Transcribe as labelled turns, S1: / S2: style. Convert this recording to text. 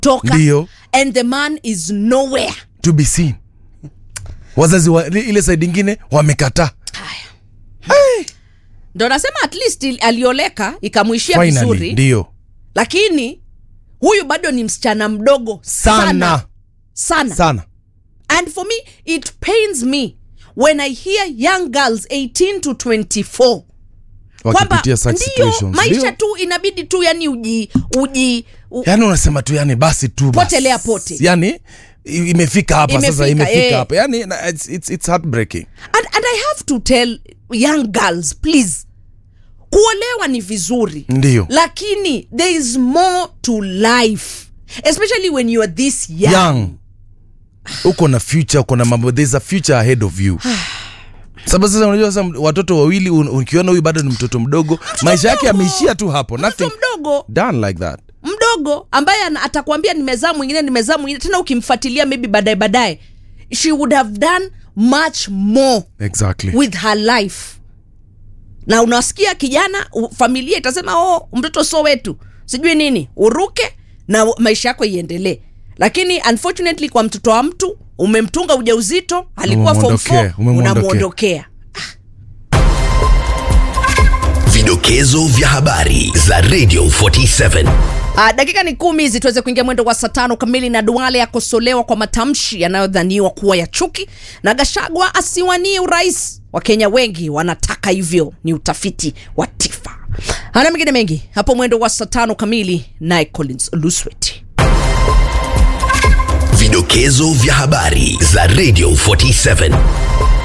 S1: toka
S2: Ndio.
S1: and the man is nowhere
S2: to be seen wazazi wa ile- ile saidi ingine wamekataa
S1: ndo nasema at least il- alioleka ikamwishia
S2: finally
S1: vizuri
S2: ndio
S1: lakini huyu bado ni msichana mdogo sana
S2: sana
S1: sana
S2: sana
S1: and for me it pains me when i hear young girls 18 to 24 kwamba
S2: wakipitia such
S1: ndio
S2: situations
S1: maisha
S2: ndio.
S1: tu inabidi tu yani uji uji u,
S2: yani unasema tu yani basi tu basi.
S1: Potelea pote.
S2: yani i- imefika hapa sasa
S1: Imefika,
S2: imefika
S1: eh.
S2: hapa yani na- it's, it's, it's heartbreaking
S1: and, and i have to tell young girls please kuolewa ni vizuri
S2: ndio
S1: lakini there is more to life especially when you are this young,
S2: young uko na future uko na mambo there's a future ahead of you sababu sasa unajua sasa watoto wawili un- ukiona huyu bado ni mtoto mdogo maisha yake
S1: mdogo.
S2: yameishia tu hapo
S1: mtoto
S2: nothing
S1: mdogo
S2: done like that
S1: mdogo ambaye ana- atakwambia nimezaa mwingine nimezaa mwingine tena ukimfuatilia maybe baadaye baadaye she would have done much more
S2: exactly
S1: with her life na unasikia kijana u- familia itasema oh mtoto so wetu sijui nini uruke na u- maisha yako iendelee lakini unfortunately kwa mtoto wa mtu umemtunga ujauzito alikuwa form
S2: Umemwondokea,
S1: 4
S2: umemwondokea.
S1: unamwondokea
S3: Vidokezo vya habari za Radio 47.
S1: Uh, dakika ni kumi hizi tuweze kuingia mwendo wa saa tano kamili na Duale akosolewa kwa matamshi yanayodhaniwa kuwa ya chuki na Gashagwa asiwanie urais. Wakenya wengi wanataka hivyo, ni utafiti wa TIFA. Hana mengine mengi hapo mwendo wa saa tano kamili, naye Collins Lusweti.
S3: Vidokezo vya habari za Radio 47.